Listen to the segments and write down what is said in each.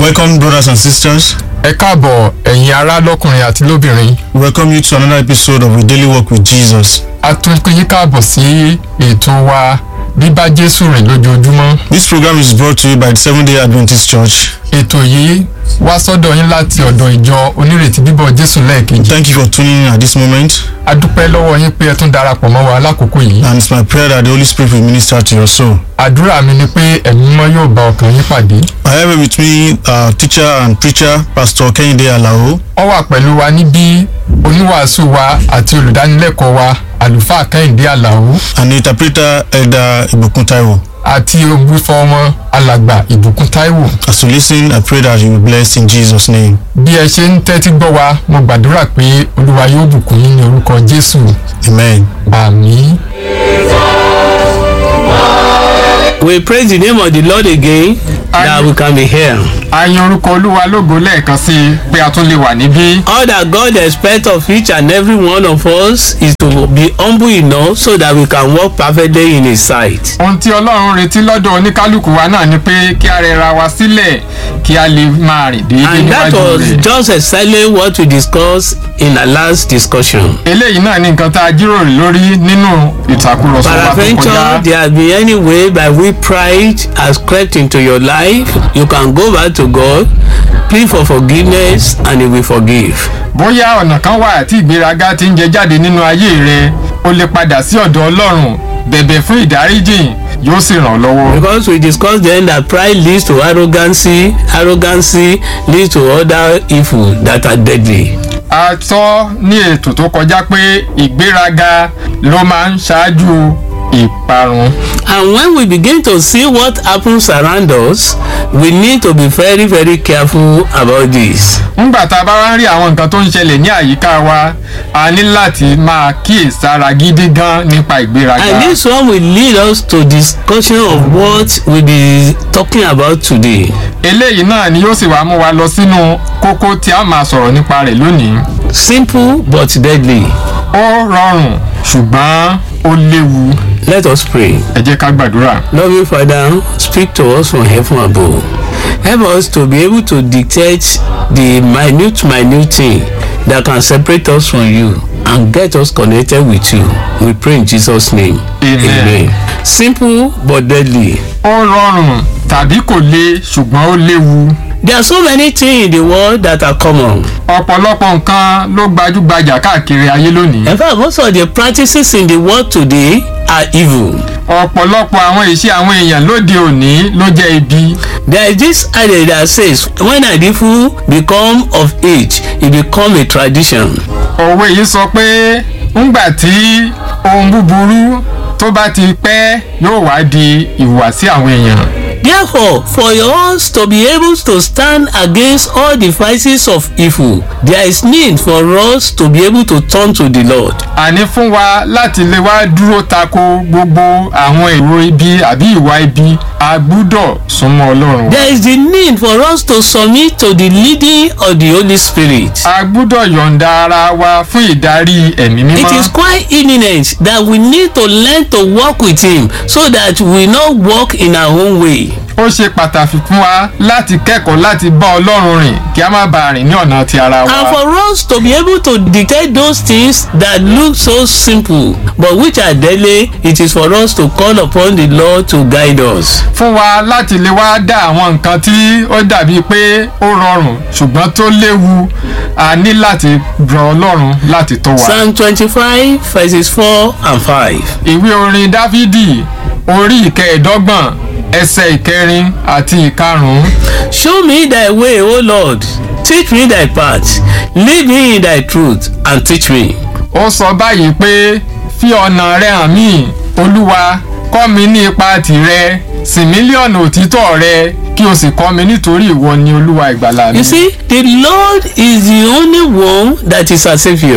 Welcome, brothers and sisters. ẹ káàbọ̀ ẹ̀yin ará lọ́kùnrin àti lóbìnrin We welcome you to another episode of A Daily Walk with Jesus. a tún pín yín káàbọ̀ sí ètò wa bíbá jésù rìn lójoojúmọ́ This program is brought to you by the Seventh day Adventist Church. ètò yìí wá sọ́dọ̀ yín láti ọ̀dọ̀ ìjọ onírètí bíbọ̀ jésù lẹ́ẹ̀kejì Thank you for tuning in at this moment, a dúpẹ́ lọ́wọ́ yín pé ẹ tún darapọ̀ mọ́ wa lákòókò yìí and it's my prayer that the Holy Spirit will minister to your soul. àdúrà mi ni pé ẹ̀mí mímọ́ yóò bá ọkàn yín pàdé I have with me uh, teacher and preacher, Pastor Kehinde Alao, ó wà pẹ̀lú wa níbí oníwàásù wa àti olùdánilẹ́kọ̀ọ́ wa àlùfáà kẹ́hìndé àlàó and the interpreter, Elder Ibukun Taiwo. àti ògbúfọ́ wọn alàgbà ìbùkún táíwò As you listen, I pray that you will be blessed in Jesus' name. bí ẹ ṣe ń tẹ́tí gbọ́ wa mo gbàdúrà pé olúwa yóò bùkún yín ní orúkọ jésù Amen. àmín. We praise the name of the Lord again that we can be here. a yan orúkọ olúwa lógo lẹ́ẹ̀kan sí i pé a tún lè wà níbí. All that God expects of each and every one of us is to be humble enough so that we can walk perfectly in His sight. ohun tí ọlọ́run retí lọ́dọ̀ oníkálukú wa náà ni pé kí a rẹra wa sílẹ̀ kí a lè máa rìn déédéé And that níwájú was rẹ̀. just exactly what we discussed in our last discussion. eléyìí náà ni nǹkan tá a jíròrò lórí nínú ìtàkùrọ̀sọ wa tó Peradventure, kọjá. there has been any way by which pride has crept into your life, you can go back to God, plead for forgiveness, and He will forgive. bóyá ọ̀nà kan wà tí ìgbéraga ti ń jẹ jáde nínú ayé rẹ o lè padà sí ọ̀dọ̀ ọlọ́run bẹ̀bẹ̀ fún ìdáríjìn yóò sì ràn ọ́ lọ́wọ́. Because we discussed then that pride leads to arrogancy, arrogancy leads to other evil that are deadly. a sọ ní ètò tó kọjá pé ìgbéraga ló máa ń ṣáájú ìparun. And when we begin to see what happens around us, we need to be very, very careful about this. ńgbà tá a bá wá ń rí àwọn nǹkan tó ń ṣẹlẹ̀ ní àyíká wa a ní láti máa kíyèsára gidi gan nípa ìgbéraga. And this one will lead us to discussion of what we'll be talking about today. eléyìí náà ni yóò sì wá mú wa lọ sínú kókó tí a máa sọ̀rọ̀ nípa rẹ̀ lónìí. Simple but deadly. ó rọrùn ṣùgbọ́n ó léwu Let us pray. ẹ jẹ́ ká gbàdúrà. Loving Father, speak to us from heaven above. Help us to be able to dictate the minute, minute thing that can separate us from you and get us connected with you. We pray in Jesus' name. Amen. Simple but deadly. ó rọrùn tàbí kò le ṣùgbọ́n ó léwu. There are so many things in the world that are common. ọ̀pọ̀lọpọ̀ nǹkan ló gbajúgbajà káàkiri ayé lónìí. In fact, most of the practices in the world today are evil. ọ̀pọ̀lọpọ̀ àwọn ìṣe àwọn èèyàn lóde òní ló jẹ́ ibi. There is this adage that says when an evil become of age, it become a tradition. òwe yìí sọ pé ńgbà tí ohun búburú tó bá ti pẹ́ yóò wá di ìhùwàsí àwọn èèyàn. Therefore, for us to be able to stand against all the vices of evil, there is need for us to be able to turn to the Lord. àní fún wa láti lè wá dúró tako gbogbo àwọn èrò ibi àbí ìwà ibi a gbúdọ̀ súnmọ́ ọlọ́run. There is the need for us to submit to the leading of the Holy Spirit. a gbúdọ̀ yọ̀ǹda ara wa fún ìdarí ẹ̀mí mímọ́. It is quite imminent that we need to learn to walk with Him so that we not walk in our own way. ó ṣe pàtàkì fún wa láti kẹ́kọ̀ọ́ láti bá ọlọ́run rìn kí a má bàa rìn ní ọ̀nà ti ara And wa. for us to be able to dictate those things that look so simple but which are deadly, it is for us to call upon the Lord to guide us. fún wa láti lè wá dá àwọn nǹkan tí ó dàbí pé ó rọrùn ṣùgbọ́n tó léwu a ní láti rọ ọlọ́run láti tó wa. Psalm twenty-five verses four and five. ìwé orin dáfídì orí ìkẹẹ̀ẹ́dọ́gbọ̀n ẹsẹ̀ ìkẹrin àti ìkarùn-ún. Show me thy way, O Lord. Teach me thy path. Lead me in thy truth and teach me. ó sọ báyìí pé fi ọ̀nà rẹ hàn mí olúwa kọ́ mi ní ipa tìrẹ sì mílíọ̀nù òtítọ́ rẹ kí o sì kọ́ mi nítorí ìwọ ni olúwa ìgbàlà mi. You see, the Lord is the only one that is a savior.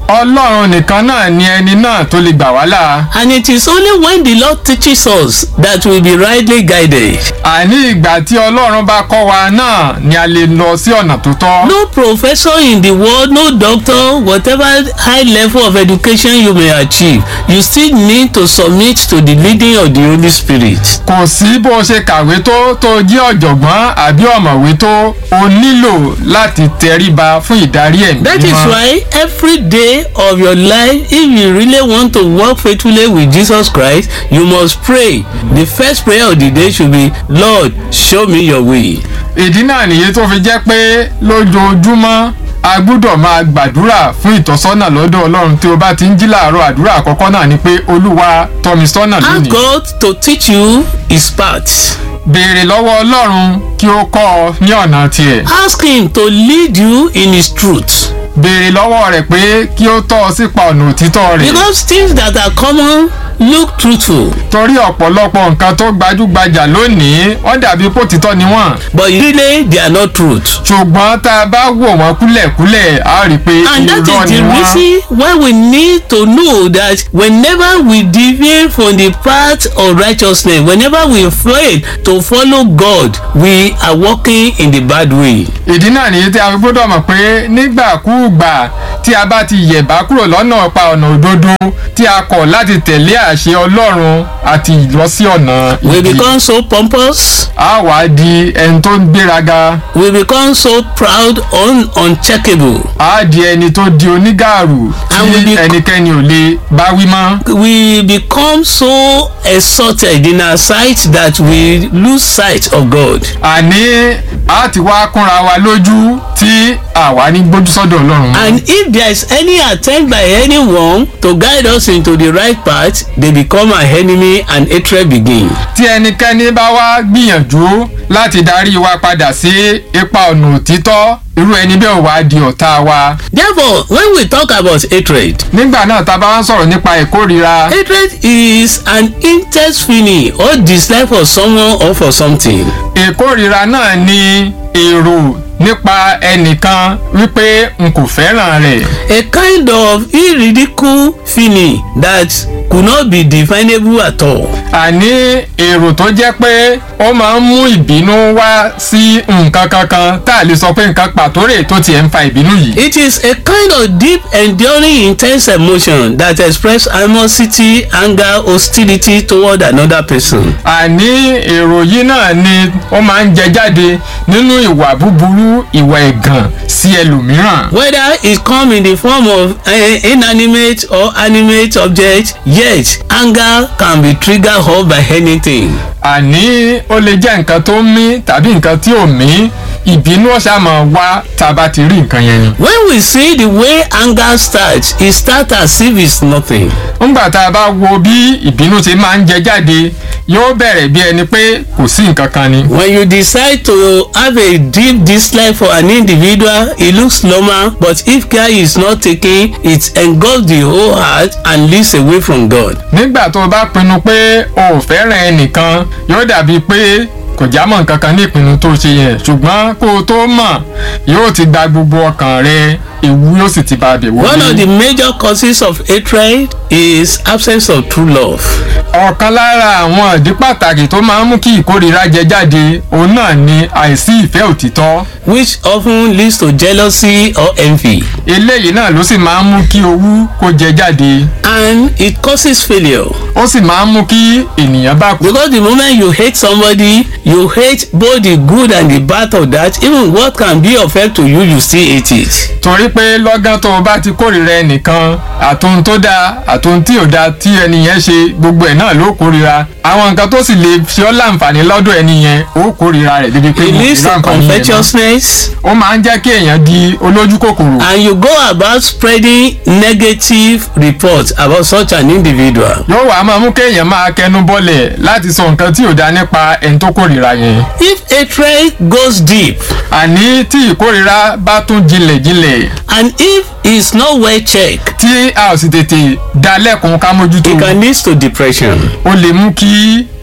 ọlọ́run nìkan náà ni ẹni náà tó lè gbà wá là And it is only when the Lord teaches us that we be rightly guided. àní ìgbà tí ọlọ́run bá kọ́ wa náà ni a lè lọ sí ọ̀nà tó tọ́. No professor in the world, no doctor, whatever high level of education you may achieve, you still need to submit to the leading of the Holy Spirit. kò sí bó o ṣe kàwé tó tó jí ọ̀jọ̀gbọ́n àbí ọ̀mọ̀wé tó o nílò láti tẹríba fún ìdarí ẹ̀mí That is mímọ́. why every day of your life, if you really want to walk faithfully with Jesus Christ, you must pray. The first prayer of the day should be, Lord, show me your way. ìdí náà nìyí tó fi jẹ́ pé lójoojúmọ́ a gbúdọ̀ máa gbàdúrà fún ìtọ́sọ́nà lọ́dọ̀ ọlọ́run tí o bá ti ń jí láàárọ̀ àdúrà àkọ́kọ́ náà ni pé olúwa tọ́ mi sọ́nà Ask lónìí. God to teach you his path. béèrè lọ́wọ́ ọlọ́run kí ó kọ́ ọ ní ọ̀nà tiẹ̀. Ask him to lead you in his truth. béèrè lọ́wọ́ rẹ̀ pé kí ó tọ́ ọ sípa ọ̀nà òtítọ́ rẹ̀. Because things that are common look truthful, torí ọ̀pọ̀lọpọ̀ nǹkan tó gbajúgbajà lónìí wọ́n dàbí pò títọ́ ni wọ́n. but really they are not truth. ṣùgbọ́n tá a bá wò wọ́n kúlẹ̀kúlẹ̀ a rí i pé And that irọ́ is ni the wọ́n. reason why we need to know that whenever we deviate from the path of righteousness, whenever we fail to follow God, we are walking in the bad way. ìdí náà nìyí tí a fi gbọ́dọ̀ mọ̀ pé nígbàkúùgbà tí a bá ti yẹ̀bá kúrò lọ́nà pa ọ̀nà òdodo tí a kọ̀ láti tẹ̀lé àṣẹ ọlọ́run àti lọ sí ọ̀nà We ibi become so pompous, a wá di ẹni tó ń gbéraga we become so proud, un- uncheckable. a di ẹni tó di onígàrú And we tí bec- ẹnikẹ́ni ò lè bá wí mọ́. We become so exalted in our sight that we lose sight of God. àní a ti wá kúnra wa lójú tí àwa ní gbójú sọ́dọ̀ ọlọ́run. And if there is any attempt by anyone to guide us into the right path, they become our enemy and hatred begin. tí ẹnikẹ́ni bá wá gbìyànjú láti darí wa padà sí ipa ọ̀nà òtítọ́ irú ẹni bẹ́ẹ̀ wá di ọ̀tá wa. Therefore, when we talk about hatred, nígbà náà tá a bá wá ń sọ̀rọ̀ nípa ìkórira hatred is an intense feeling or dislike for someone or for something. ìkórira náà ni èrò nípa ẹnìkan wípé n kò fẹ́ràn rẹ̀. A kind of irridical feeling that could not be definable at all. àní èrò tó jẹ́ pé ó máa ń mú ìbínú wá sí nǹkan kankan tá a lè sọ pé nǹkan pàtó rè tó tiẹ̀ ń fa ìbínú yìí. It is a kind of deep, enduring, intense emotion that express animosity, anger, hostility toward another person. àní èrò yìí náà ni ó máa ń jẹ jáde nínú ìwà búburú ìwà ẹ̀gàn sí ẹlòmíràn. Whether it come in the form of uh, inanimate or animate object, yet anger can be triggered off by anything. àní ó lè jẹ́ nǹkan tó ń mí tàbí nǹkan tí ò mí ìbínú ọ̀sà máa wá tá a bá ti rí nǹkan yẹn ni. When we see the way anger starts, it starts as if it's nothing. ńgbà tá a bá wo bí ìbínú ṣe máa ń jẹ jáde yóò bẹ̀rẹ̀ bí ẹni pé kò sí nǹkan kan ni. When you decide to have a deep dislike for an individual, it looks normal, but if care is not taken, it engulfs the whole heart and leads away from God. nígbà tó o bá pinnu pé o ò fẹ́ràn ẹnìkan yóò dàbí pé kò já mọ́ nǹkan kan ní ìpinnu tó ṣe yẹn ṣùgbọ́n kó o tó mọ̀ yóò ti gba gbogbo ọkàn rẹ ewu yóò sì ti bá a bẹ̀ One of the wọlé. major causes of hatred is absence of true love. ọ̀kan lára àwọn ìdí pàtàkì tó máa ń mú kí ìkórìíra jẹ jáde òun náà ni àìsí ìfẹ́ òtítọ́ which often leads to jealousy or envy eléyìí náà ló sì máa ń mú kí owú kó jẹ jáde and it causes failure ó sì máa ń mú kí ènìyàn bá kú. because the moment you hate somebody you hate both the good and the bad of that even what can be of help to you you still hate it torí pé lọ́gán tó o bá ti kórìíra ẹnìkan àtòhun tó dáa àtòhun tí ò dáa tí ẹni yẹn ṣe gbogbo ẹ̀ náà ló kórìíra àwọn nǹkan tó sì lè ṣe ọ́ láǹfààní lọ́dọ̀ ẹni yẹn ó kórìíra rẹ̀ débi pé it mo leads rí to àǹfààní yẹn mọ́. covetousness ó máa ń jẹ́ kí èèyàn di olójú kòkòrò and you go about spreading negative reports about such an individual yóò wá máa mú kéèyàn máa kẹnu bọ́lẹ̀ láti sọ nǹkan tí ò dáa nípa ẹni tó kórìíra yẹn if hatred goes deep àní tí ìkórìíra bá tún jinlẹ̀ jinlẹ̀ and if it's not well checked tí a ò sì tètè dá lẹ́kùn ká mójútó it can lead to depression ó lè mú kí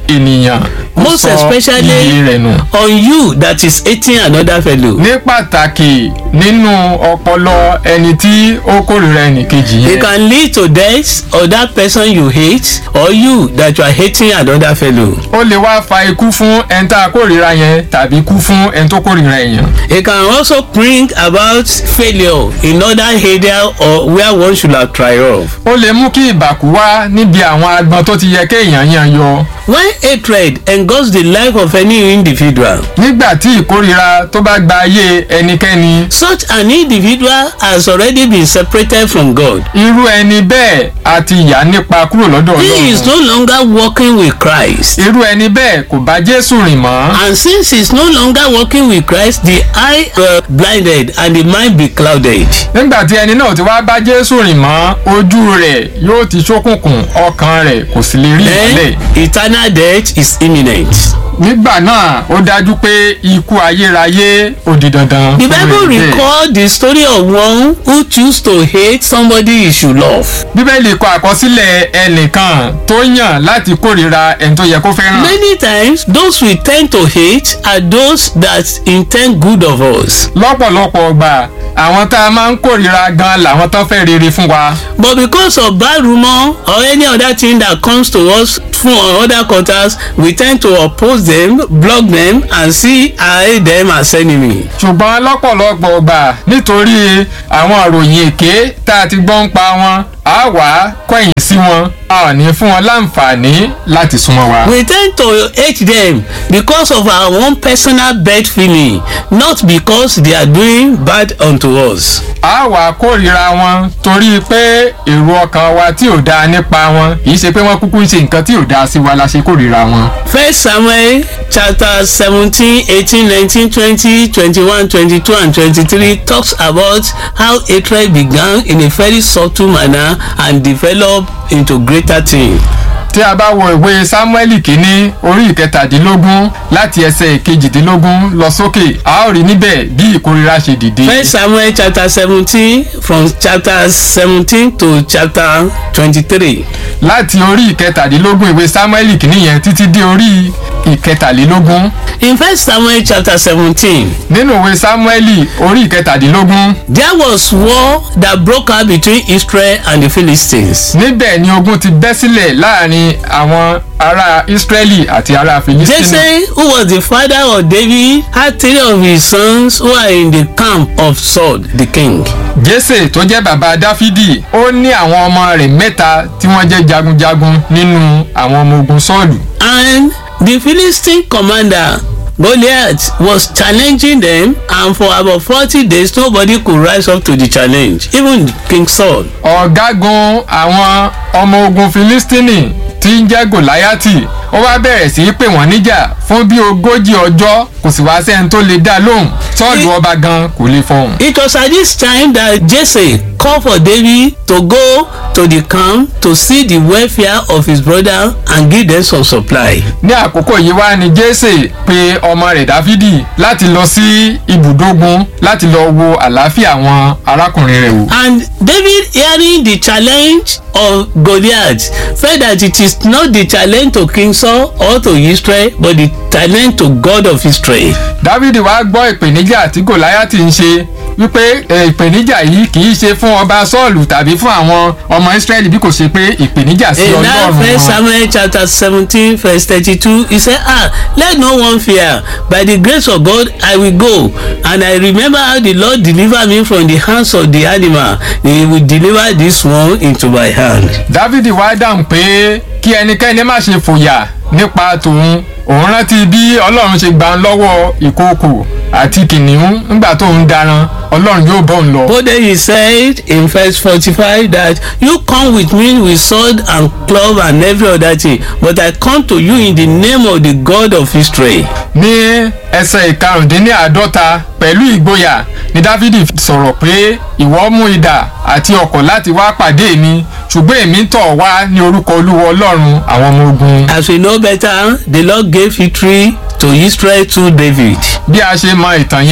ènìyàn ó Most sọ especially iyì rẹ̀ nù. on you that is hating another fellow. ní pàtàkì nínú ọpọlọ ẹni tí ó kórìíra ẹnìkejì It yẹn can lead to death of that person you hate or you that you are hating another fellow. ó lè wá fa ikú fún ẹni tá a kórìíra yẹn tàbí ikú fún ẹni tó kórìíra èèyàn. It can also bring about failure in other area or where one should have triumphed. ó lè mú kí ìbàkú wá níbi àwọn agbọn tó ti yẹ kéèyàn yan yọ. When hatred engulfs the life of any individual, nígbà tí ìkórìíra tó bá gba ayé ẹnikẹ́ni such an individual has already been separated from God. irú ẹni bẹ́ẹ̀ a ti yà nípa kúrò lọ́dọ̀ He is ọlọ́run. no longer walking with Christ. irú ẹni bẹ́ẹ̀ kò bá jésù rìn mọ́. And since he is no longer walking with Christ, the eye uh, blinded and the mind be clouded. nígbà tí ẹni náà ti wá bá jésù rìn mọ́ ojú rẹ̀ yóò ti ṣókùnkùn ọkàn rẹ̀ kò sì lè rí ìmọ́lẹ̀. Then eternal death is imminent. nígbà náà ó dájú pé ikú ayérayé ó di dandan. The fún Bible ẹni bẹ́ẹ̀. record the story of one who choose to hate somebody he should love. bíbélì kọ àkọsílẹ̀ ẹnìkan tó yàn láti kórìíra ẹni tó yẹ kó fẹ́ràn. Many times those we tend to hate are those that intend good of us. lọ́pọ̀lọpọ̀ ọgbà àwọn tá a máa ń kórìíra gan làwọn tó fẹ́ rere fún wa. But because of bad rumor or any other thing that comes to us from other quarters, we tend to oppose them, block them, and see and hate them as enemy. ṣùgbọ́n lọ́pọ̀lọpọ̀ ọgbà nítorí àwọn ìròyìn èké tá a ti gbọ́ ń pa wọn a wà kọ̀yìn sí wọn a ò ní fún wọn láǹfààní láti súnmọ́ wa. We tend to hate them because of our own personal bad feeling, not because they are doing bad unto us. a wà kórìíra wọn torí pé èrò ọkàn wa tí ò dáa nípa wọn kì í ṣe pé wọ́n kúkú ń ṣe nǹkan tí ò dáa sí wa la ṣe kórìíra wọn. First Samuel chapter seventeen, eighteen, nineteen, twenty, twenty-one, twenty-two, and twenty-three talks about how hatred began in a very subtle manner and developed into greater thing. tí a bá wo ìwé sámúẹ́lì kínní orí ìkẹtàdínlógún láti ẹsẹ̀ ìkejìdínlógún lọ sókè a ó rí níbẹ̀ bí ìkórira ṣe dìde. First Samuel chapter seventeen from chapter seventeen to chapter twenty-three. láti orí ìkẹtàdínlógún ìwé sámúẹ́lì kínní yẹn títí dé orí ìkẹtàlélógún In First Samuel chapter seventeen, nínú ìwé sámúẹ́lì orí ìkẹtàdínlógún there was war that broke out between Israel and the Philistines. níbẹ̀ ni ogun ti bẹ́ sílẹ̀ láàrin àwọn ará ísírẹ́lì àti ará filistini. Jesse, who was the father of David, had three of his sons who are in the camp of Saul, the king. jésè tó jẹ́ bàbá dáfídì ó ní àwọn ọmọ rẹ̀ mẹ́ta tí wọ́n jẹ́ jagunjagun nínú àwọn ọmọ ogun sọ́ọ̀lù. And the Philistine commander Goliath was challenging them, and for about forty days nobody could rise up to the challenge, even King Saul. ọ̀gágun àwọn ọmọ ogun filistini tí ń jẹ́ gòláyàtì ó wá bẹ̀rẹ̀ sí í pè wọ́n níjà fún bí ogójì ọjọ́ kò sì wá sẹ́ni tó lè dá lóhùn sọ́ọ̀lù ọba gan kò lè fọhùn. It was at this time that Jesse called for David to go to the camp to see the welfare of his brother and give them some supply. ní àkókò yìí wá ni jésè pe ọmọ rẹ̀ dáfídì láti lọ sí ibùdógun láti lọ wo àlàáfíà àwọn arákùnrin rẹ̀ wò. And David hearing the challenge of Goliath felt that it is not the challenge to King Saul or to Israel but the challenge to God of Israel. dávidi wá gbọ́ ìpèníjà tí gòláyàtì ń ṣe wípé eh, ìpèníjà yìí kì í ṣe fún ọba sọ́ọ̀lù tàbí fún àwọn ọmọ ísírẹ́lì bí kò ṣe pé ìpèníjà sí In that ọlọ́run first wọn. Samuel chapter seventeen verse thirty-two he said ah let no one fear by the grace of God I will go and I remember how the Lord delivered me from the hands of the animal he will deliver this one into my hand. dávidi wá dáhùn pé kí ẹnikẹ́ni má ṣe fòyà nípa tòun òun rántí bí ọlọ́run ṣe gbà ń lọ́wọ́ ìkookò àti kìnìún nígbà tó ń daran ọlọ́run yóò bọ́ ń lọ. But then he said in verse forty-five that you come with me with sword and club and every other thing but I come to you in the name of the God of Israel. ní ẹsẹ̀ ìkarùndínláàádọ́ta pẹ̀lú ìgboyà ni dávidi sọ̀rọ̀ pé ìwọ mú idà àti ọ̀kọ̀ láti wá pàdé mi ṣùgbọ́n èmi tọ̀ wá ní orúkọ olúwa ọlọ́run àwọn ọmọ ogun. As we know better the Lord gave victory to Israel through David. bí a ṣe mọ ìtàn yẹn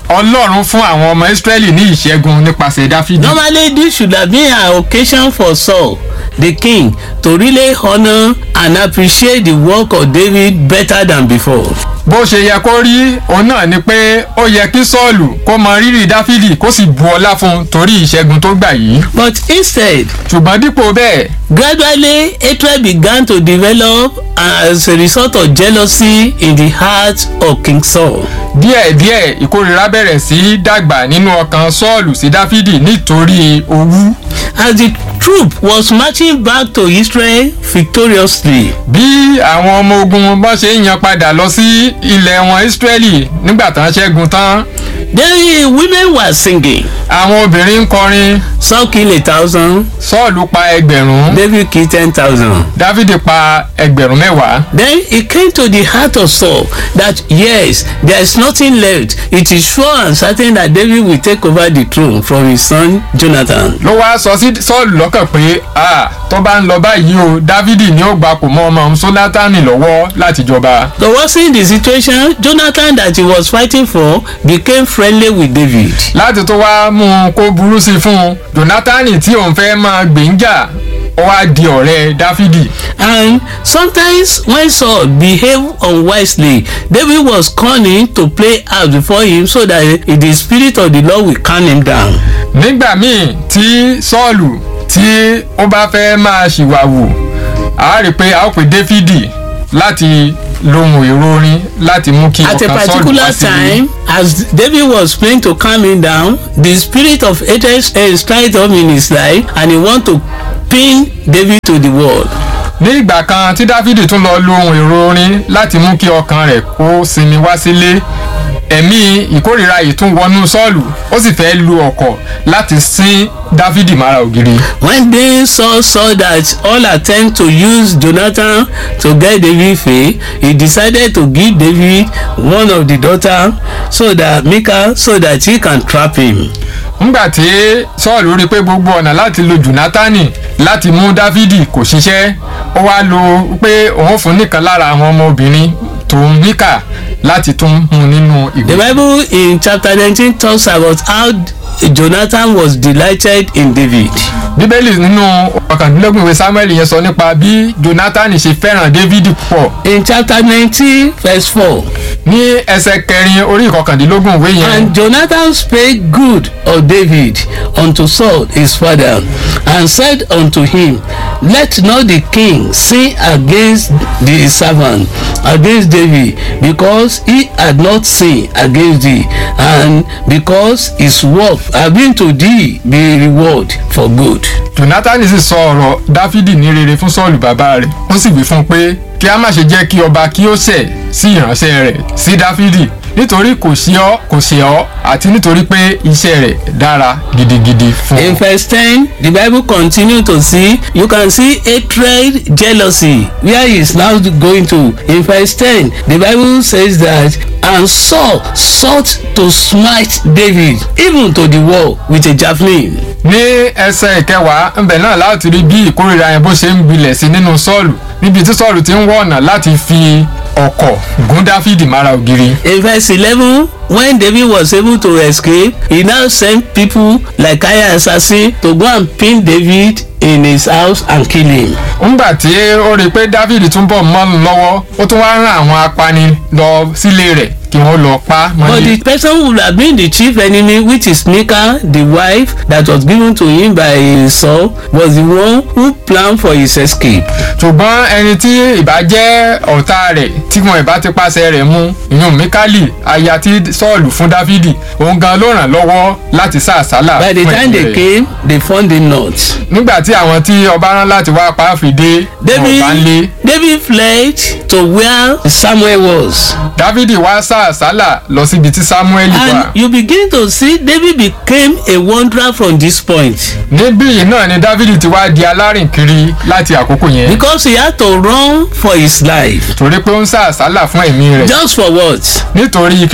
ọlọ́run fún àwọn ọmọ israẹli ní ìṣẹ́gun nípasẹ̀ dáfídì. Normally, this should have been an occasion for Saul, the king, to really honor and appreciate the work of David better than before. bó ṣe yẹ kó rí òun náà ni pé ó yẹ kí sọ́ọ̀lù kó mọ rírì dáfídì kó sì bu ọlá fún un torí ìṣẹ́gun tó gbà yìí. But instead, ṣùgbọ́n dípò bẹ́ẹ̀ gradually hatred began to develop as a result of jealousy in the heart of King Saul. díẹ̀díẹ̀ ìkórira bẹ̀rẹ̀ sí í dàgbà nínú ọkàn sọ́ọ̀lù sí dáfídì nítorí owú. As the troop was marching back to Israel victoriously, bí àwọn ọmọ ogun bá ṣe ń yan padà lọ sí ilẹ̀ wọn israẹli nígbà tán ṣẹ́gun tán the women were singing. àwọn obìnrin ń kọrin Saul killed a thousand, sọ́ọ̀lù pa ẹgbẹ̀rún David killed ten thousand. dáfídì pa ẹgbẹ̀rún mẹ́wàá. Then it came to the heart of Saul that yes, there is nothing left. It is sure and certain that David will take over the throne from his son Jonathan. ló wá sọ sí sọ́ọ̀lù lọ́kàn pé a tó bá ń lọ báyìí o dávidi ni ó gbapò mọ́ ọmọ òun sólátánì lọ́wọ́ láti jọba. To worsen the situation, Jonathan that he was fighting for became friendly with David. láti tó wá mú un kó burú sí i fún un jonathan tí òun fẹ́ máa gbèǹjà ó wá di ọ̀rẹ́ dáfídì. And sometimes when Saul behaved unwisely, David was cunning to play out before him so that the spirit of the Lord will calm him down. nígbà míì tí sọ́ọ̀lù tí ó bá fẹ́ máa ṣìwàwù a rí i pé a ó pè dáfídì láti lohun èrò orin láti mú kí At a ọkàn sọ́ọ̀lù particular wá sí i. time, as David was praying to calm him down, the spirit of hatred uh, started up in his life and he want to pin David to the wall. ní ìgbà kan tí dáfídì tún lọ lo ohun èrò orin láti mú kí ọkàn rẹ̀ kó sinmi wá sílé ẹ̀mí ìkórìíra yìí tún wọnú sọ́ọ̀lù ó sì fẹ́ lu ọ̀kọ̀ láti sín dáfídì mára ògiri. When they saw saw that all attempt to use Jonathan to get David fail, he decided to give David one of the daughter so that Michal so that he can trap him. ńgbà tí sọ́ọ̀lù rí i pé gbogbo ọ̀nà láti lo jonathan láti mú dáfídì kò ṣiṣẹ́ ó wá lo pé òun fún nìkan lára àwọn ọmọbìnrin tòun níkà láti tún mú un nínú The ìgbé. Bible in chapter nineteen talks about how Jonathan was delighted in David. bíbélì nínú ọ̀kàndínlógún ìwé samuel yẹn sọ nípa bí jonathan ṣe fẹ́ràn dáfídì púpọ̀ In chapter nineteen verse four, ní ẹsẹ̀ kẹrin orí ìkọkàndínlógún ìwé yẹn and Jonathan spake good of David unto Saul his father, and said unto him, Let not the king sin against the servant, against David, because he had not sinned against thee, and because his work have been to thee be reward for good. jonathan sì sọ ọ̀rọ̀ dáfídì ní rere fún sọ́ọ̀lù bàbá rẹ̀ ó sì wí fún un pé kí a má ṣe jẹ́ kí ọba kí ó ṣẹ̀ sí ìránṣẹ́ rẹ̀ sí dáfídì nítorí kò sí ọ kò ṣe ọ àti nítorí pé iṣẹ́ rẹ̀ dára gidigidi fún In ọ. verse 10, the Bible continue to see, you can see hatred, jealousy, where he is now going to. In verse 10, the Bible says that, and Saul sought to smite David, even to the wall, with a javelin. ní ẹsẹ̀ ìkẹwàá ńbẹ̀ náà láti rí bí ìkórìíra yẹn bó ṣe ń gbilẹ̀ sí nínú sọ́ọ̀lù níbi tí sọ́ọ̀lù ti ń wọ̀ ọ̀nà láti fi ọ̀kọ̀ gún dáfídì mára ògiri. In verse 11, when David was able to escape, he now sent people like Kaya assassin to go and pin David in his house and kill him. ńgbà tí ó rí i pé dáfídì tún bọ̀ mọ́nu lọ́wọ́ ó tún wá rán àwọn apani lọ sílé rẹ̀ kí wọ́n lọ pa á But mọ́lé. the person who would have been the chief enemy, which is Micah, the wife that was given to him by Saul, was the one who planned for his escape. ṣùgbọ́n ẹni tí ìbá jẹ́ ọ̀tá rẹ̀ tí wọn ìbá ti pàṣẹ rẹ̀ mú ìyún mikali aya tí sọ́ọ̀lù fún dáfídì òun gan ló ràn lọ́wọ́ láti sá àsálà By the fún time ẹ̀mí they rẹ̀. came, they found him not. nígbà tí àwọn tí ọba rán láti wá pa á fi dé wọn ò bá ń lé David, David fled to where Samuel was. dáfídì wá sá àsálà lọ síbi tí samuel wà And you begin to see David became a wanderer from this point níbí yìí náà ni dáfídì ti wá di alárìnkiri láti àkókò yẹn because he had to run for his life. torí pé ó ń sá àsálà fún ẹ̀mí rẹ̀ Just for what? nítorí kíni For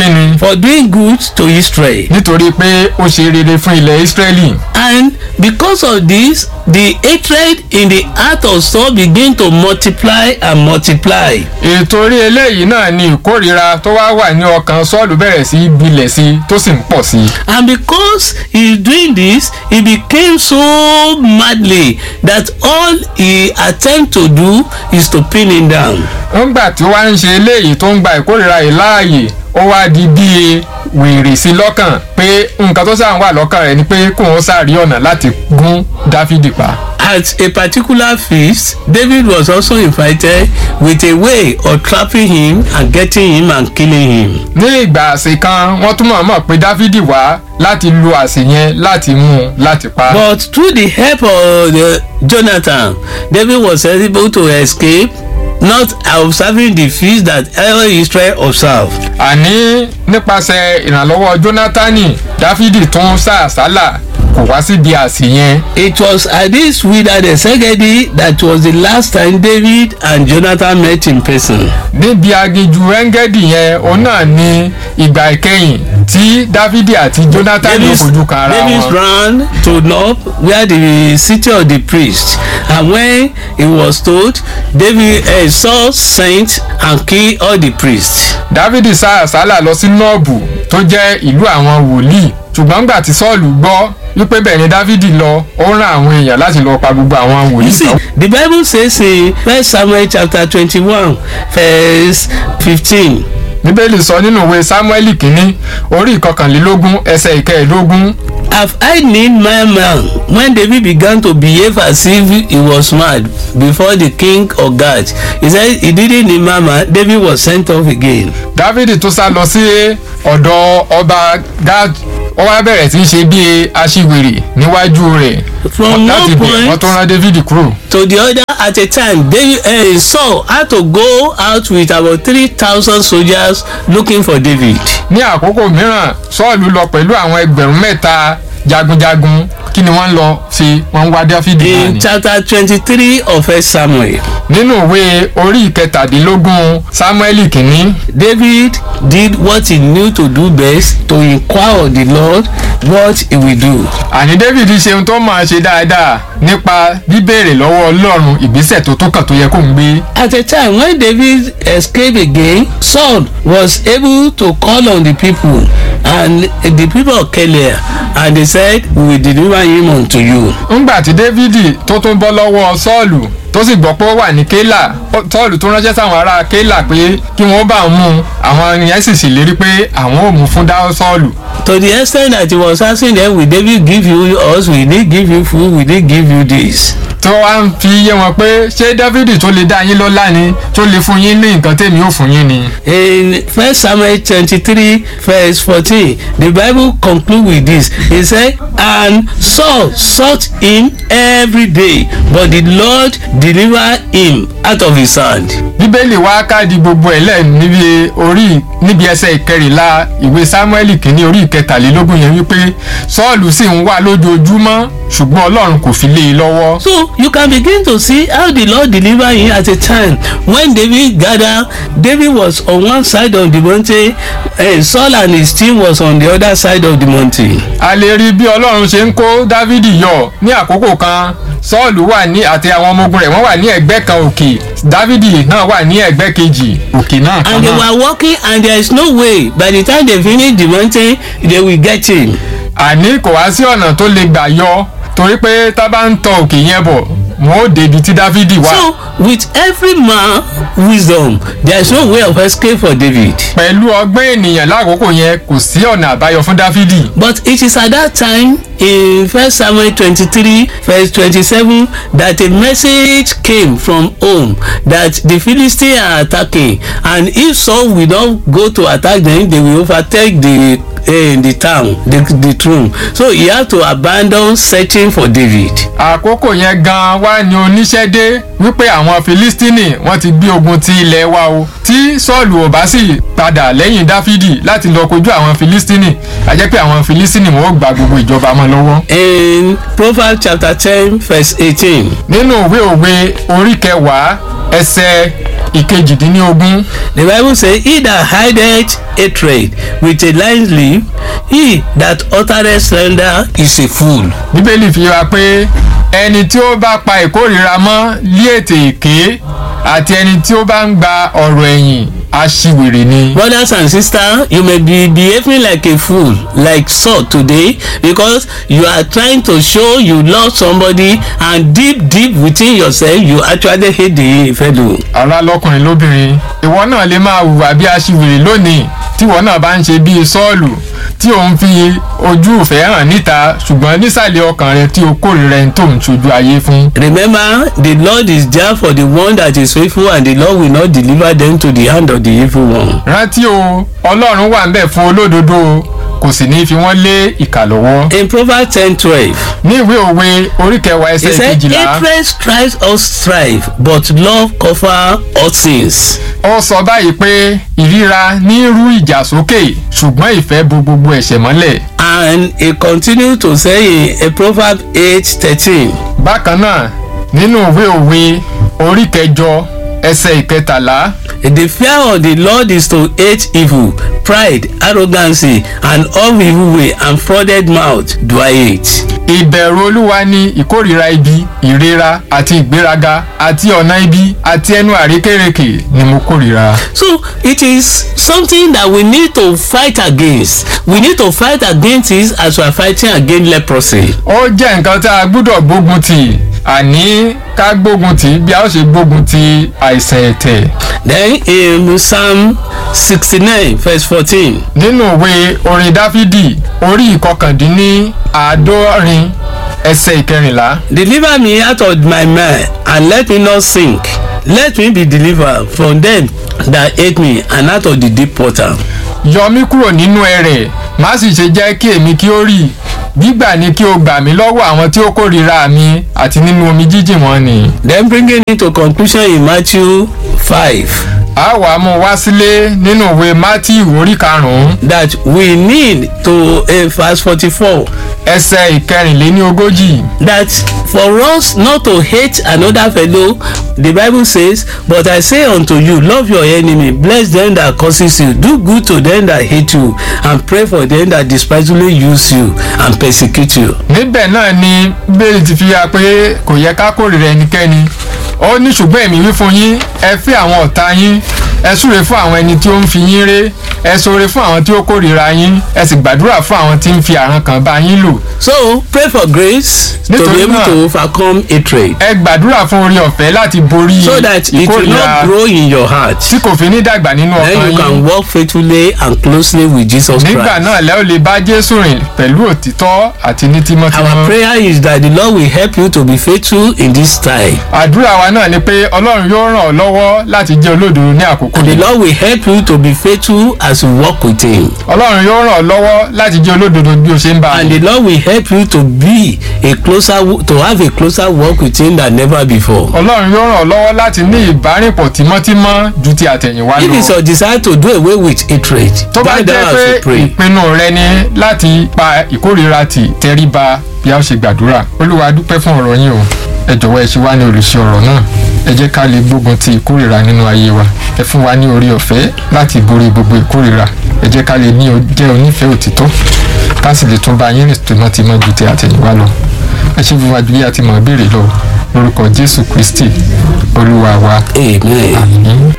for doing good to Israel. nítorí pé ó ṣe rere fún ilẹ̀ Ísírẹ́lì And because of this, the hatred in the heart of Saul begin to multiply and multiply. ètò orí eléyìí náà ni ìkórìíra tó wá wà ní ọkàn Sọ́ọ̀lù bẹ̀rẹ̀ sí í gbilẹ̀ sí i tó sì ń pọ̀ sí i And because he is doing this, he became so madly that all he attempt to do is to pin him down. ńgbà tí ó wá ń ṣe eléyìí tó ń gba ìkórìíra yìí láàyè ó wá di bíi wèrè sí lọ́kàn pé nǹkan tó sáà ń wà lọ́kàn rẹ̀ ni pé kóun sáré ọ̀nà láti gún Dáfídì pa. At a particular feast, David was also invited with a way of trapping him and getting him and killing him. ní ìgbà àsè kan wọ́n tún mọ̀ọ́mọ̀ pé Dáfídì wá láti lu àsè yẹn láti mú un láti pa. But through the help of the Jonathan, David was able to escape, not observing the feast that all Israel observed. àní nípasẹ̀ ìrànlọ́wọ́ Jónátánì Dáfídì tún sá àsálà kò wá síbi àsè yẹn. It was at this wilderness Segedi that was the last time David and Jonathan met in person. níbi aginjù Ẹ́ngẹ́dì yẹn òun náà ni ìgbà ìkẹyìn tí Dáfídì àti Jónátánì fojú kan ara David wọn. ran to Nob where the city of the priest and when he was told David uh, Saul sent and killed all the priests. Dáfídì sá àsálà lọ sí nọ́ọ̀bù tó jẹ́ ìlú àwọn wòlíì ṣùgbọ́n gbà tí Sọ́ọ̀lù gbọ́ wípé bẹ́ẹ̀ ni Dáfídì lọ ó rán àwọn èèyàn láti lọ pa gbogbo àwọn You wòlíì see, tán. the Bible says in First Samuel chapter twenty-one verse fifteen. Bíbélì sọ nínú ìwé Sámúẹ́lì kínní orí ìkọkànlélógún ẹsẹ̀ ìkẹẹ̀ẹ́dógún Have I need my man when David began to behave as if he was mad before the king of Gath? He said he didn't need my man. David was sent off again. Dáfídì tó sá lọ sí ọ̀dọ̀ ọba Gad ó wá bẹ̀rẹ̀ sí í ṣe bí aṣiwèrè níwájú rẹ̀ From láti one bẹ̀ wọ́n point tó rán Dáfídì kúrò. to the other at a time, David uh, Saul had to go out with about three thousand soldiers looking for David. ní àkókò mìíràn Sọ́ọ̀lù lọ pẹ̀lú àwọn ẹgbẹ̀rún mẹ́ta jagunjagun kí ni wọ́n lọ sí wọ́n ń wá Dáfídì náà In ni. chapter twenty-three of First Samuel, nínú ìwé orí ìkẹtàdínlógún Sámúẹ́lì kìíní David did what he knew to do best to inquire of the Lord what he will do. àní David ṣe ohun tó máa ṣe dáadáa nípa bíbèrè lọ́wọ́ Ọlọ́run ìgbésẹ̀ tó tó kàn tó yẹ kó ń gbé. At a time when David escaped again, Saul was able to call on the people and the people of Keilah and they said, We will deliver him unto you. ńgbà tí Dávidi tó tún bọ́ lọ́wọ́ Sọ́ọ̀lù tó sì gbọ́ pé ó wà ní Kélà ó- Sọ́ọ̀lù tó ránṣẹ́ sáwọn ará Kélà pé kí wọ́n bá òun mú un àwọn yẹn sì ṣèlérí pé àwọn ò mú fún dá Sọ́ọ̀lù. To the extent that he was asking them, Will David give you us? Will they give you food? Will they give you this? tó wá ń fi yé wọn pé ṣé Dávidi tó lè dá yín lọ́lá ni tó lè fún yín ní nǹkan tèmi ò fún yín ni. In First Samuel twenty-three verse fourteen, the Bible conclude with this. He said, And Saul sought him every day, but the Lord delivered him out of his hand. bíbélì wá káàdì gbogbo ẹ̀ lẹ̀ níbi orí níbi ẹsẹ̀ ìkẹrìnlá ìwé sámúẹ́lì kìíní orí ìkẹtàlélógún yẹn wípé sọ́ọ̀lù sì ń wá lójoojúmọ́ ṣùgbọ́n ọlọ́run kò fi lé e lọ́wọ́. So you can begin to see how the Lord delivered him at a time when David gathered. David was on one side of the mountain, and Saul and his team was on the other side of the mountain. a lè rí bí ọlọ́run ṣe ń kó dávidi yọ ní àkókò kan sọ́ọ̀lù wà ní àti àwọn ọmọ ogun rẹ̀ wọ́n wà ní ẹ̀gbẹ́ kan òkè dávidi náà wà ní ẹ̀gbẹ́ kejì òkè náà kan And they náà. were walking, and there is no way by the time they finish the mountain they will get him. àní kò wá sí ọ̀nà tó lè gbà yọ torí pé tá bá ń tọ òkè yẹn bọ̀ wọn ó débi tí dávidi wà. So with every man wisdom, there is no way of escape for David. pẹ̀lú ọgbọ́n ènìyàn lákòókò yẹn kò sí ọ̀nà àbáyọ fún dávidi. But it is at that time in First Samuel twenty-three verse twenty-seven that a message came from home that the Philistines are attacking and if Saul will not go to attack them they will overtake the uh, the town the the throne so he had to abandon searching for David. àkókò yẹn gan wá ní oníṣẹ́ dé wípé àwọn filistini wọ́n ti gbé ogun ti ilẹ̀ wa o tí sọ́ọ̀lù ò bá sì padà lẹ́yìn dáfídì láti lọ kojú àwọn filistini a jẹ́ pé àwọn filistini wọn ó gba gbogbo ìjọba mọ́ lọ́wọ́. In Proverbs chapter ten verse eighteen nínú ìwé òwe orí kẹwàá ẹsẹ̀ ìkejìdínlógún The Bible says, He that hideth hatred with a lying lip, he that uttereth slander is a fool. bíbélì fi wá pé ẹni tí ó bá pa ìkórìíra mọ́ lí ètè èké àti ẹni tí ó bá ń gba ọ̀rọ̀ ẹ̀yìn aṣiwèrè ni. Brothers and sisters, you may be behaving like a fool, like Saul today, because you are trying to show you love somebody, and deep, deep within yourself, you actually hate the fellow. ará lọkùnrin lóbìnrin ìwọ náà lè máa hùwà bí aṣiwèrè lónìí tíwọ náà bá ń ṣe bíi sọ́ọ̀lù tí ò ń fi ojú ìfẹ́ hàn níta ṣùgbọ́n nísàlẹ̀ ọkàn rẹ tí o kórìíra ẹni tó ń ṣojú ayé fún. Remember, the Lord is there for the one that is faithful, and the Lord will not deliver them to the hand of the evil one. rántí o ọlọ́run wà ń bẹ̀ fún olódodo o, kò sì ní fi wọ́n lé ìkà lọ́wọ́. In Proverbs ten twelve. ní ìwé òwe orí kẹwàá He ẹsẹ̀ said, kejìlá Hatred strives us strife, but love cover all sins. ó sọ báyìí pé ìríra ní rú ìjà sókè ṣùgbọ́n ìfẹ́ bo gbogbo ẹ̀ṣẹ̀ mọ́lẹ̀. And he continued to say in a Proverb eight thirteen. bákan náà nínú ìwé òwe orí kẹjọ ẹsẹ̀ ìkẹtàlá The fear of the Lord is to hate evil, pride, arrogancy, and all evil way and frauded mouth do I hate. ìbẹ̀rù olúwa ni ìkórìíra ibi ìrera àti ìgbéraga àti ọ̀nà ibi àti ẹnu àrékérekè ni mo kórìíra. So it is something that we need to fight against. We need to fight against it as we are fighting against leprosy. ó jẹ́ nǹkan tá a gbúdọ̀ gbógun tì àní ká gbógun tì bí a ó ṣe gbógun ti àìsàn ẹ̀tẹ̀. Then in Psalm sixty-nine verse fourteen. nínú ìwé orin dáfídì orí ìkọkàndínní àádọ́rin ẹsẹ̀ ìkẹrìnlá Deliver me out of my mind and let me not sink. Let me be delivered from them that hate me and out of the deep water. yọ mí kúrò nínú ẹrẹ̀ má sì ṣe jẹ́ kí èmi kí ó rì gbígbà ni kí o gbà mí lọ́wọ́ àwọn tí ó kórìíra mi àti nínú omi jíjìn wọn ni. Then bringing it to conclusion in Matthew five a wàá mú wá sílé nínú ìwé matthew orí karùn-ún that we need to uh, verse forty-four ẹsẹ̀ ìkẹrìnléní ogójì that for us not to hate another fellow the bible says but i say unto you love your enemy bless them that curses you do good to them that hate you and pray for them that despisefully use you and persecute you. níbẹ̀ náà ni bẹ́ẹ̀ ti fi ya pé kò yẹ ká kórìíra ẹnikẹ́ni ó ní ṣùgbọ́n èmi wí fún yín ẹ fẹ́ àwọn ọ̀tá yín ẹ súre fún àwọn ẹni tí ó ń fi yín ré ẹ ṣoore fún àwọn tí ó kórìíra yín ẹ sì gbàdúrà fún àwọn tí ń fi àrùn kan bá yín lò so pray for grace to Nítorí be able náà- to overcome hatred ẹ gbàdúrà fún orí ọ̀fẹ́ láti borí so that it will ìkórìíra not grow in your heart tí kò fi ní dàgbà nínú then ọkàn you can yín walk faithfully and closely with jesus nígbà christ. náà lẹ́ ò lè bá jésù rìn pẹ̀lú òtítọ́ àti ní our tímọ́tímọ́ prayer is that the lord will help you to be faithful in this time. àdúrà wa náà ni pé ọlọ́run yóò ràn ọ́ lọ́wọ́ láti jẹ́ olódodo ní àkókò And the yìí Lord will help you to be faithful as you walk with Him. ọlọ́run yóò ràn ọ́ lọ́wọ́ láti jẹ́ olódodo bí o ṣe ń bá a And the Lord will help you to be a closer, to have a closer walk with Him than never before. ọlọ́run yóò ràn ọ́ lọ́wọ́ láti ní ìbárìnpọ̀ tímọ́tímọ́ ju ti àtẹ̀yìnwá If it's lọ your desire to do away with hatred, tó bá bow jẹ́ down as pé you pray. ìpinnu rẹ ni láti pa ìkórìíra tì tẹríba bí a ó ṣe gbàdúrà olúwa a dúpẹ́ fún ọ̀rọ̀ yín o ẹ jọ̀wọ́ ẹ ṣe wá ní olùṣe ọ̀rọ̀ náà ẹ jẹ́ ká lè gbógun ti ìkórìíra nínú ayé wa ẹ fún wa ní orí ọ̀fẹ́ láti borí gbogbo ìkórìíra ẹ jẹ́ ká lè ní o- jẹ́ onífẹ̀ẹ́ òtítọ́ ká sì lè tún bá yín rìn tìmọ́tìmọ́ ju ti àtẹ̀yìnwá lọ ẹ ṣe fún wa ju bí a ti mọ̀ béèrè lọ lórúkọ jésù kristi olúwa wa Amen. àmín.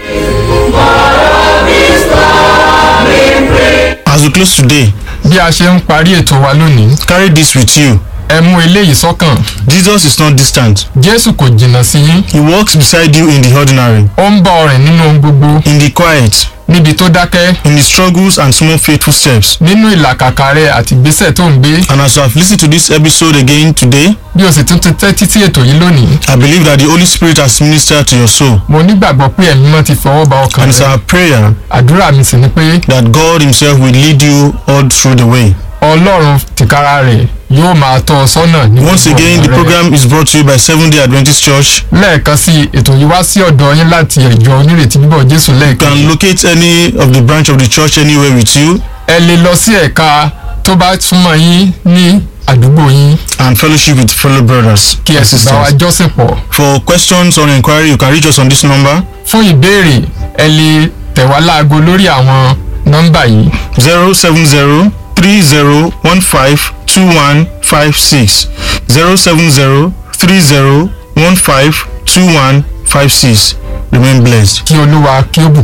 As we close today, bí a ṣe ń parí ètò wa lónìí carry this with you. ẹ mú eléyìí sọ́kàn Jesus is not distant. jésù kò jìnnà sí yín He walks beside you in the ordinary, ó ń bá ọ rìn nínú ohun gbogbo in the quiet, níbi tó dákẹ́ in the struggles and small faithful steps. nínú ìlàkàkà rẹ àti ìgbésẹ̀ tó ń gbé And as you have listened to this episode again today, bí o sì tún ti tẹ́tí sí ètò yìí lónìí I believe that the Holy Spirit has ministered to your soul. mo nígbàgbọ́ pé ẹ̀mí mọ́ ti fọwọ́ ba ọkàn And it's rẹ our prayer àdúrà mi sì ni pé that God Himself will lead you all through the way. ọlọ́run tìkára rẹ̀ yóò máa tọ́ ọ sọ́nà ní Once gbogbo again, ọ̀nà the rẹ. program is brought to you by Seventh day Adventist Church. lẹ́ẹ̀kan sí i, ètò yìí wá sí ọ̀dọ̀ yín láti ìjọ onírètí bíbọ̀ jésù You lẹ́ẹ̀kan can locate any of the branch of the church anywhere with you. ẹ lè lọ sí ẹ̀ka tó tó bá súnmọ́ yín ní àdúgbò yín and fellowship with fellow brothers kí ẹ and sì bá wa sisters. jọ́sìn pọ̀. For questions or inquiry, you can reach us on this number fún ìbéèrè ẹ lè tẹ̀ wá láago lórí àwọn nọ́mbà yìí 070 30 15 21 56 070 30 15 21 56. Remain blessed. kí olúwa kí ó bù